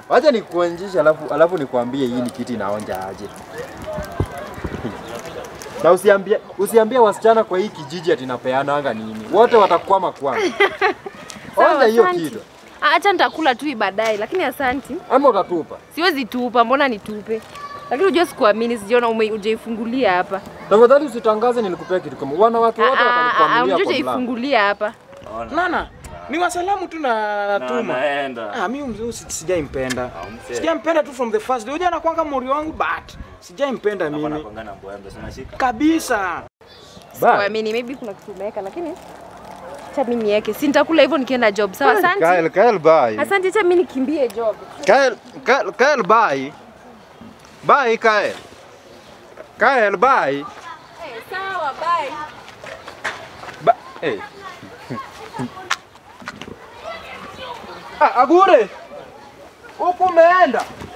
Wacha nikuonjeshe alafu alafu nikwambie hii ni kiti inaonja aje. Na usiambie usiambie wasichana kwa hii kijiji ati napeananga nini. Wote watakwama kwangu. Sawa, Onja hiyo asanti. kitu. Ah, Acha nitakula tu baadaye, lakini asanti. Ama utatupa. Siwezi tupa, mbona nitupe? Lakini unajua sikuamini, sijaona ume- hujaifungulia hapa. Tafadhali usitangaze nilikupea kitu kama wanawake wote Ah, ah, ah, watanikwamilia Unajua kwa mlango. hujaifungulia hapa. Nana, ni wasalamu tu na Na natuma. naenda. Ah, mimi mzee si- sijaimpenda. Ah, mzee. Sijaimpenda tu from the first day. Unajua anakuanga mori wangu but sijaimpenda Hapa mimi. napangana mbwembe, si unashika? Kabisa. Ba. Sikuamini, maybe kuna kitu umeweka, lakini acha mimi niweke. Si nitakula hivyo nikienda job. Sawa, asante. Kael, Kael, bye. Asante, acha mimi nikimbie job. Kael, Kael, Kael, bye. Bye, Kael. Kael, bye. Eh, sawa, bye. Ba hey. ah, Agure. Huku umeenda?